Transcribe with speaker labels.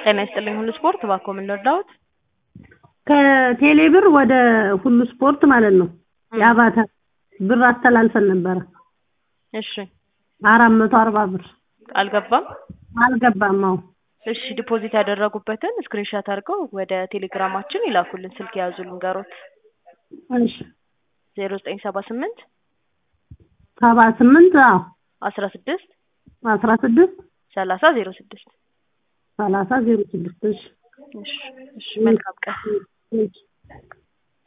Speaker 1: ጤና ይስጥልኝ ሁሉ ስፖርት እባክዎ ምን ልርዳዎት?
Speaker 2: ከቴሌ ብር ወደ ሁሉ ስፖርት ማለት ነው የአባተ ብር አስተላልፈን ነበረ
Speaker 1: እሺ
Speaker 2: አራት መቶ አርባ ብር
Speaker 1: አልገባም?
Speaker 2: አልገባም አዎ
Speaker 1: እሺ ዲፖዚት ያደረጉበትን ስክሪንሻት አድርገው ወደ ቴሌግራማችን ይላኩልን ስልክ የያዙ ልንገሮት
Speaker 2: እሺ
Speaker 1: ዜሮ ዘጠኝ ሰባ ስምንት
Speaker 2: ሰባ ስምንት አዎ
Speaker 1: አስራ ስድስት
Speaker 2: አስራ ስድስት
Speaker 1: ሰላሳ ዜሮ ስድስት
Speaker 2: ሰላሳ ዜሮ ስድስት እሺ
Speaker 1: እሺ እሺ መልካም ቀን
Speaker 2: እሺ